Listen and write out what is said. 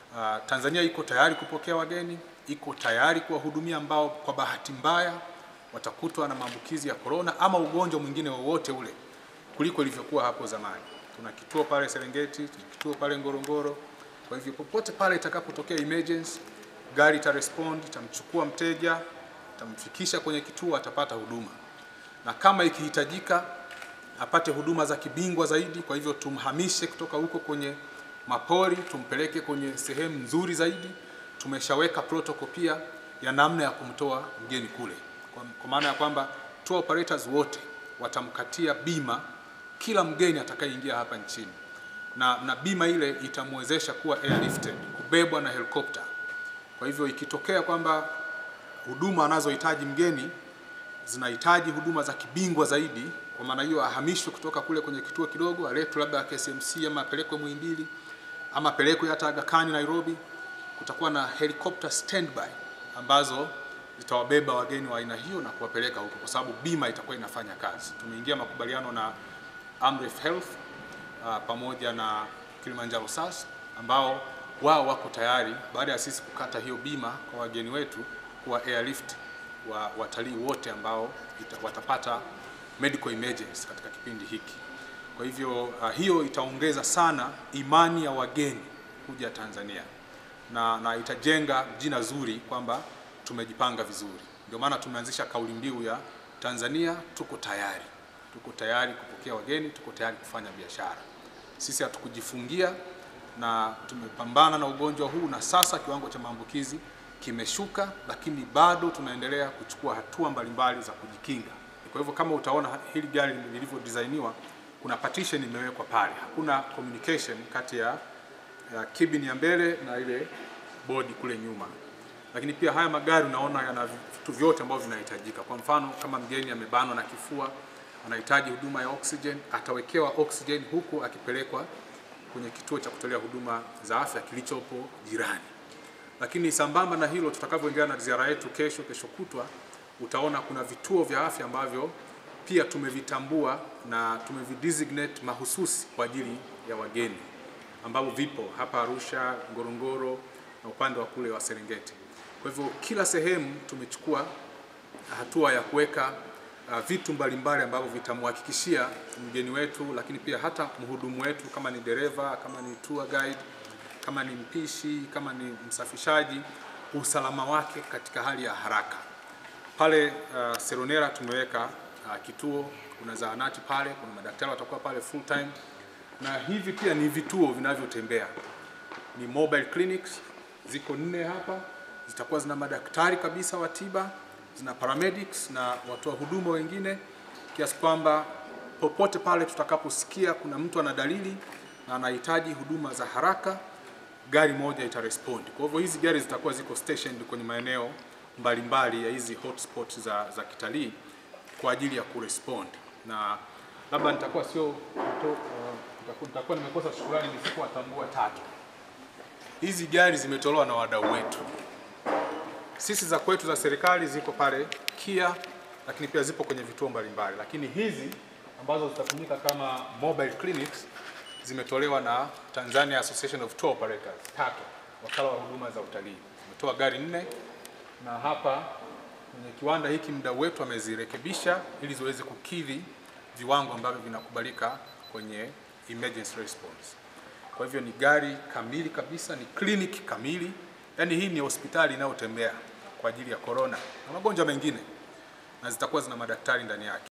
Uh, Tanzania iko tayari kupokea wageni, iko tayari kuwahudumia ambao kwa bahati mbaya watakutwa na maambukizi ya korona ama ugonjwa mwingine wowote ule kuliko ilivyokuwa hapo zamani. Tuna kituo pale Serengeti, tuna kituo pale Ngorongoro. Kwa hivyo popote pale itakapotokea emergency, gari itarespond, itamchukua mteja, itamfikisha kwenye kituo, atapata huduma, na kama ikihitajika apate huduma za kibingwa zaidi, kwa hivyo tumhamishe kutoka huko kwenye mapori tumpeleke kwenye sehemu nzuri zaidi. Tumeshaweka protocol pia ya namna ya kumtoa mgeni kule, kwa, kwa maana ya kwamba tour operators wote watamkatia bima kila mgeni atakayeingia hapa nchini, na, na bima ile itamwezesha kuwa airlifted, kubebwa na helikopta. Kwa hivyo ikitokea kwamba huduma anazohitaji mgeni zinahitaji huduma za kibingwa zaidi, kwa maana hiyo ahamishwe kutoka kule kwenye kituo kidogo, aletwe labda KCMC ama apelekwe Muhimbili ama apelekwe hata Aga Khan Nairobi. Kutakuwa na helicopter standby ambazo zitawabeba wageni wa aina hiyo na kuwapeleka huko, kwa sababu bima itakuwa inafanya kazi. Tumeingia makubaliano na Amref Health uh, pamoja na Kilimanjaro SAS ambao wao wako tayari baada ya sisi kukata hiyo bima kwa wageni wetu kuwa airlift wa watalii wote ambao ita, watapata medical emergency katika kipindi hiki. Kwa hivyo uh, hiyo itaongeza sana imani ya wageni kuja Tanzania na, na itajenga jina zuri kwamba tumejipanga vizuri. Ndio maana tumeanzisha kauli mbiu ya Tanzania tuko tayari, tuko tayari kupokea wageni, tuko tayari kufanya biashara. Sisi hatukujifungia na tumepambana na ugonjwa huu, na sasa kiwango cha maambukizi kimeshuka, lakini bado tunaendelea kuchukua hatua mbalimbali za kujikinga. Kwa hivyo kama utaona hili gari lilivyodesainiwa, kuna partition imewekwa pale, hakuna communication kati ya, ya cabin ya mbele na ile bodi kule nyuma. Lakini pia haya magari unaona yana vitu vyote ambavyo vinahitajika. Kwa mfano kama mgeni amebanwa na kifua, anahitaji huduma ya oxygen, atawekewa oxygen huku akipelekwa kwenye kituo cha kutolea huduma za afya kilichopo jirani. Lakini sambamba na hilo, tutakavyoendelea na ziara yetu kesho, kesho kutwa, utaona kuna vituo vya afya ambavyo pia tumevitambua na tumevidesignate mahususi kwa ajili ya wageni ambavyo vipo hapa Arusha, Ngorongoro na upande wa kule wa Serengeti. Kwa hivyo kila sehemu tumechukua hatua ya kuweka uh, vitu mbalimbali ambavyo vitamhakikishia mgeni wetu, lakini pia hata mhudumu wetu, kama ni dereva, kama ni tour guide, kama ni mpishi, kama ni msafishaji, usalama wake katika hali ya haraka. Pale uh, Seronera tumeweka uh, kituo, kuna zahanati pale, kuna madaktari watakuwa pale full time, na hivi pia ni vituo vinavyotembea, ni mobile clinics, ziko nne hapa, zitakuwa zina madaktari kabisa wa tiba, zina paramedics na watoa huduma wengine, kiasi kwamba popote pale tutakaposikia kuna mtu ana dalili na anahitaji huduma za haraka, gari moja itarespond. Kwa hivyo hizi gari zitakuwa ziko stationed kwenye maeneo mbalimbali ya hizi hotspots za, za kitalii kwa ajili ya kurespond, na labda nitakuwa sio uh, nitakuwa nimekosa shukrani nisipowatambua tatu. Hizi gari zimetolewa na wadau wetu. Sisi za kwetu za serikali ziko pale KIA, lakini pia zipo kwenye vituo mbalimbali, lakini hizi ambazo zitatumika kama mobile clinics zimetolewa na Tanzania Association of Tour Operators TATO, wakala wa huduma za utalii. Umetoa gari nne na hapa kwenye kiwanda hiki mdau wetu amezirekebisha ili ziweze kukidhi viwango ambavyo vinakubalika kwenye emergency response. Kwa hivyo ni gari kamili kabisa, ni kliniki kamili, yaani hii ni hospitali inayotembea kwa ajili ya corona na magonjwa mengine, na zitakuwa zina madaktari ndani yake.